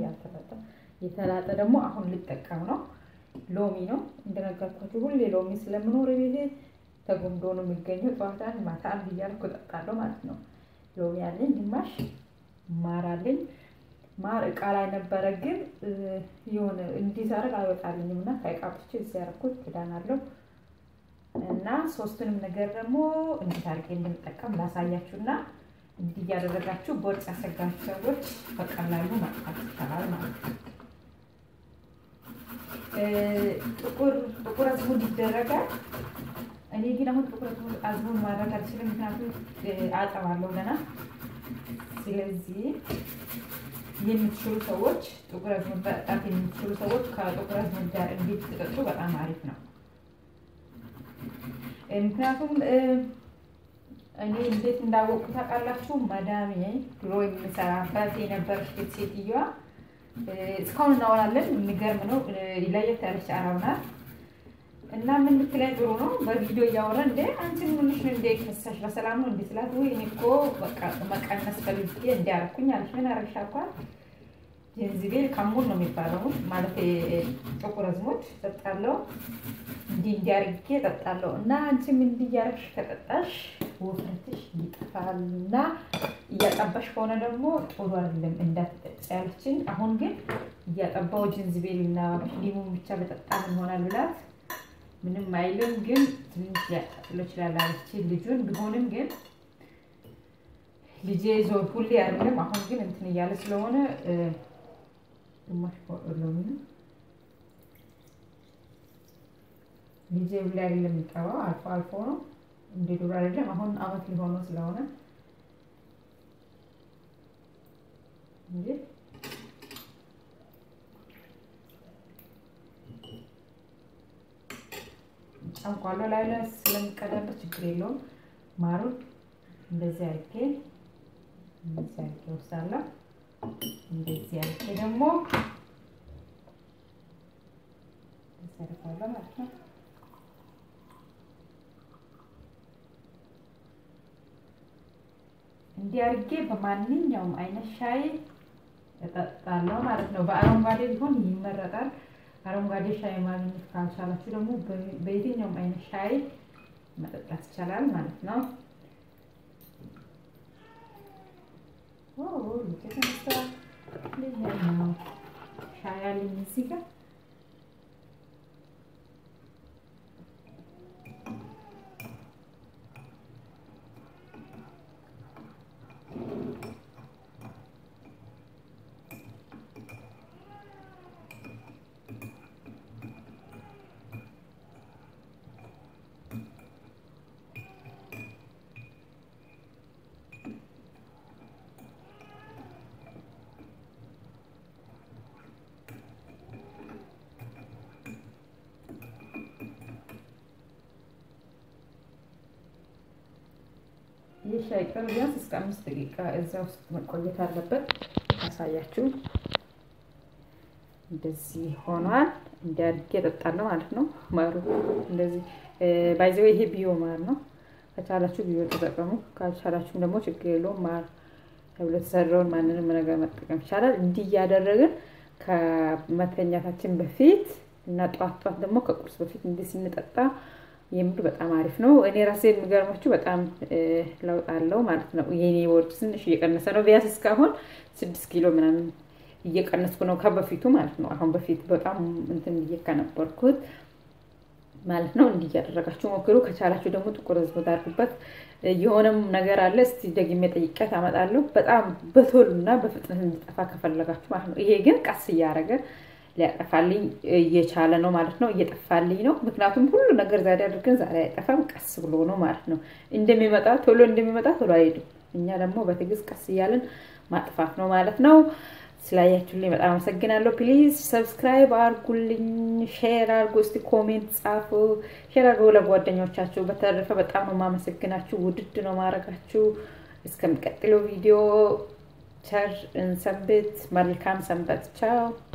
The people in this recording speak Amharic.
ያልተላጠ የተላጠ ደግሞ አሁን ልጠቀም ነው። ሎሚ ነው እንደነገርኳችሁ፣ ሁሌ ሎሚ ስለምኖር ቤቴ ተጎምዶ ነው የሚገኘው። ጠዋታን ማታ አንድ እያልኩ እጠጣለሁ ማለት ነው። ሎሚ አለኝ፣ ግማሽ ማር አለኝ። ማር እቃ ላይ ነበረ፣ ግን የሆነ እንዲዛረግ አይወጣልኝም እና ከእቃ ብቻ እዚህ ያደረኩት ክዳን አለው እና ሶስቱንም ነገር ደግሞ እንዴት አድርጌ እንደምጠቀም ላሳያችሁና እንዲህ እያደረጋችሁ ቦርጭ ያሰጋችሁ ሰዎች በቀላሉ ማጥፋት ይቻላል ማለት ነው። ጥቁር ጥቁር አዝሙድ ይደረጋል። እኔ ግን አሁን ጥቁር አዝሙድ ማድረግ አልችልም፣ ምክንያቱም አጠባለሁ ገና። ስለዚህ የምትችሉ ሰዎች ጥቁር አዝሙድ መጠጣት የምትችሉ ሰዎች ከጥቁር አዝሙድ ጋር እንዴት ትጠጡ በጣም አሪፍ ነው። ምክንያቱም እኔ እንዴት እንዳወቅኩ ታውቃላችሁ? መዳሜ ድሮ የምሰራበት የነበረች ቤት ሴትዮዋ እስካሁን እናወራለን። የሚገርም ነው። ለየት ያለች አረብ ናት እና ምን ብትለኝ ጥሩ ነው። በቪዲዮ እያወራ እንደ አንቺ ምንሽ ነው እንደ ከሳሽ በሰላም ነው እንደ ስላት፣ ወይ እኔ እኮ በቃ መቀነስ ፈልጌ እንዲያረኩኝ አለች። ምን አረግሽ አልኳት። ጀንዚቤል ካሙን ነው የሚባለው ማለት ጥቁር አዝሙድ ጠጣለሁ፣ እንዲህ እንዲያርጌ ጠጣለሁ። እና አንቺም እንዲህ እያረግሽ ከጠጣሽ ውፍረትሽ ይጠፋል እና እያጠባሽ ከሆነ ደግሞ ጥሩ አይደለም እንዳትጠጪ ያለችኝ። አሁን ግን እያጠባው ጅንዝቤል እና ሊሙን ብቻ በጠጣ ይሆናል ብላት ምንም አይልም፣ ግን ትንሽ ሊያቃጥሎ ይችላል አለችኝ ልጁን። ቢሆንም ግን ልጄ ዞር ሁሌ አይደለም። አሁን ግን እንትን እያለ ስለሆነ ግማሽ ሎሚ ነው ልጄ ሁሌ አይደለም የሚቀባው፣ አልፎ አልፎ ነው እንደ ዱሮ አይደለም። አሁን አመት ሊሆነው ስለሆነ እንጂ ጨንቋሎ ላይ ላይ ስለሚቀዳበት ችግር የለውም። ማሩን እንደዚህ አድርጌ እንደዚህ አድርጌ ወስዳለሁ። እንደዚህ አድርጌ ደግሞ ተሰርፋለሁ ማለት ነው። እንዲህ አድርጌ በማንኛውም አይነት ሻይ እጠጣለሁ ማለት ነው። በአረንጓዴ ቢሆን ይመረጣል። አረንጓዴ ሻይ ማግኘት ካልቻላችሁ ደግሞ በየትኛውም አይነት ሻይ መጠጣት ይቻላል ማለት ነው። የተነሳ ነው ሻይ አለኝ እዚህ ጋር ይህ ሻይ ቅጠል ቢያንስ እስከ አምስት ደቂቃ እዛ ውስጥ መቆየት አለበት። ያሳያችሁ እንደዚህ ሆኗል። እንዲያድግ እጠጣለሁ ማለት ነው። ማሩ እንደዚህ ባይዘው ይሄ ቢዮ ማር ነው። ከቻላችሁ ቢዮ ተጠቀሙ፣ ካልቻላችሁም ደግሞ ችግር የለውም። ማር ተብሎ የተሰራውን ማንንም ነገር መጠቀም ይቻላል። እንዲህ እያደረግን ከመተኛታችን በፊት እና ጠዋት ጠዋት ደግሞ ከቁርስ በፊት እንዲህ ስንጠጣ የምር በጣም አሪፍ ነው። እኔ ራሴ የሚገርማችሁ በጣም ለውጥ አለው ማለት ነው። የኔ ወርጭ ትንሽ እየቀነሰ ነው። ቢያንስ እስካሁን ስድስት ኪሎ ምናምን እየቀነስኩ ነው ከበፊቱ ማለት ነው። አሁን በፊት በጣም እንትን ብዬ ከነበርኩት ማለት ነው። እንዲህ እያደረጋችሁ ሞክሩ። ከቻላችሁ ደግሞ ጥቁር አዝሙድ አድርጉበት። የሆነም ነገር አለ። እስቲ ደግሜ ጠይቄያት አመጣለሁ። በጣም በቶሎ እና በፍጥነት እንዲጠፋ ከፈለጋችሁ ማለት ነው። ይሄ ግን ቀስ እያደረገ ሊያጠፋልኝ እየቻለ ነው ማለት ነው። እየጠፋልኝ ነው። ምክንያቱም ሁሉ ነገር ዛሬ አድርገን ዛሬ አይጠፋም፣ ቀስ ብሎ ነው ማለት ነው። እንደሚመጣ ቶሎ እንደሚመጣ ቶሎ አይሄድም። እኛ ደግሞ በትዕግስት ቀስ እያለን ማጥፋት ነው ማለት ነው። ስላያችሁልኝ በጣም አመሰግናለሁ። ፕሊዝ ሰብስክራይብ አርጉልኝ፣ ሼር አርጉ፣ እስቲ ኮሜንት ጻፉ፣ ሼር አርጉ ለጓደኞቻችሁ። በተረፈ በጣም ነው የማመሰግናችሁ። ውድድ ነው ማድረጋችሁ። እስከሚቀጥለው ቪዲዮ ቸር እንሰንብት። መልካም ሰንበት። ቻው